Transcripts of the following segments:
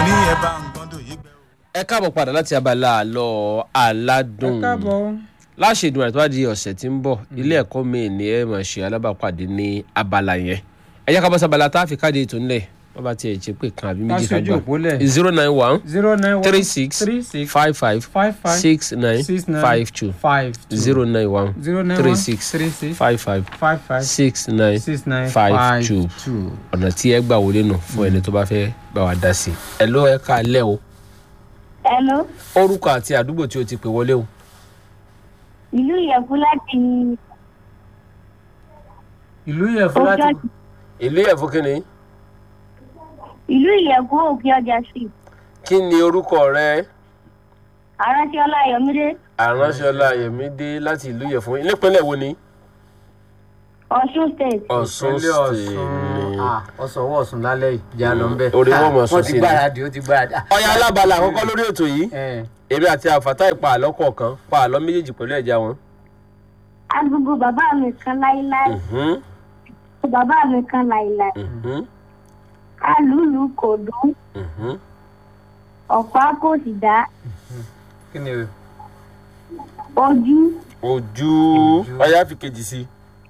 ní ẹ bá nǹkan tó yí gbẹ. ẹ káàbọ̀ padà láti abala àlọ́ aládùn láṣẹ ìdùnnú àti wádìí ọ̀sẹ̀ tí ń bọ̀ ilé ẹ̀kọ́ mi ní ẹ máa ṣe alábàápàdé ní abala yẹn ẹ jẹ́ ká bọ́ sábàlá tá a fi káàdì ètò ńlẹ̀ wọ́n bá tiẹ̀ ṣe pé kan àbí méjì ká Káṣojú òpó lẹ̀. zero nine one zero nine one three six three six five five five five six nine six nine five two five two zero nine one zero nine three one six three six five five five five six nine six nine five five two. two. ọ̀nà tí ẹ gbà wọlé nù fún ẹni tó bá fẹ́ bá wa dá sí i. ẹ ló ẹ ká lẹ́ o Hello, orúkọ àti àdúgbò tí o ti pè wọlé o. ìlú Ìyẹ̀fun láti ìlú yẹn fún láti Òkè ìlú ẹ̀fọ́ kí ni ìlú Ìyẹ̀fun Òkè Ọjà sí. kí ni orúkọ rẹ Aránsẹ́ Ọlá Ayọ̀mídé, àránṣọlá ayọ̀mídé láti ìlú ìyẹ̀fún nípínlẹ̀ wo ni. Ọ̀ṣun State. ọ̀ṣun ìpínlẹ̀ state Ọ̀ṣun Ah, ọ̀sán ọwọ́ ọ̀sùn lálẹ́ yìí ìjà lọ ń bẹ̀. orí wọn mọ̀ sùn wọ́n sí ti ni. gbáradì ó ti gbáradì. Ah, ọ̀yà alábala àkọ́kọ́ lórí ètò yìí ẹ̀, èmi àti àfàtà ìpa àlọ́ kọ̀ọ̀kan pa àlọ́ méjèèjì pẹ̀lú ẹ̀já wọn. Agogo bàbá mi kan láíláí, Mhm, bàbá mi kan láíláí. mhm, Alùlù kò dún, mhm. ọ̀pá kò sì dá, kí ni o? ojú, ojú Ojú. ọ̀yà fi kejì sí.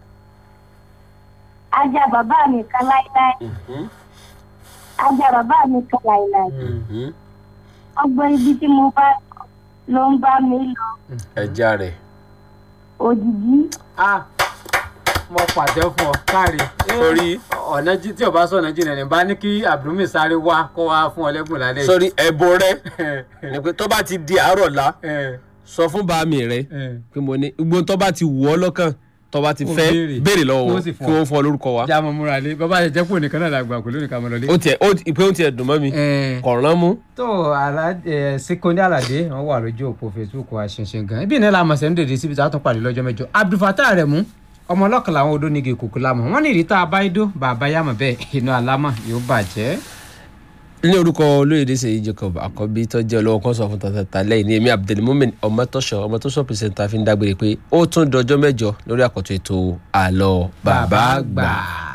ajá bàbá mi kan láíláí, Mhm, ajá bàbá mi kan láíláí. mhm. Ọgbọ́n ibi tí mo bá lọ ń bá mi lọ, ẹja rẹ̀. òjijì, Ah, mo pàtẹ́ fún ọ káre. sórí ọ̀nà jí tí o bá sọ̀nà jìnnà ní bá ní kí Abdulmi sáré wá kó wá fún ọ lẹ́bùn lálẹ́ yìí. sórí ẹ̀bùn rẹ ni pé tó bá ti di àárọ̀ la ẹ̀ sọ fún bàámi rẹ ẹ̀ pé mo ní gbogbo tó bá ti wù ọ́ lọ́kàn tó bá ti Kó fẹ́ béèrè. béèrè lọ́wọ́ Kó wọn sì fún kí ọ. wọ́n fún ọ lórúkọ wa. já mọ múra lé bàbá yẹn jẹ́ pò nìkan náà làgbà kò lónìí ká mọ lọlé. ó tiẹ̀ ó ìpè ó tiẹ̀ dùn mọ́ mi ẹ̀ kọ̀ọ̀rán mú. tó aládé Síkóní Àlàdé wọn wà lójú òpó Facebook wa ṣinṣin gan ibi ìnáwó àmọ̀sẹ̀ ń dèdè síbi tá a tún pàdé lọ́jọ́ mẹ́jọ Abdulfatah Aremu ọmọ ọlọ́kan làwọn odó nígi kòkó lámọ̀ wọ́n ní ìrítà abáyédó bàbá yàmọ̀ bẹ́ẹ̀ iná alámọ̀ yóò bàjẹ́. ní orúkọ olóyèdè Ṣèyí Jacob àkọ́bí tó jẹ́ olówó kan sọ fún tàtàtà lẹ́yìn ní èmi Abdulmumin ọmọtọ́ṣọ ọmọtọ́ṣọ pìrìsẹ́ńtà fi ń dágbére pé ó tún dọjọ́ mẹ́jọ lórí àkọ́tún ètò àlọ́ bàbá àgbà.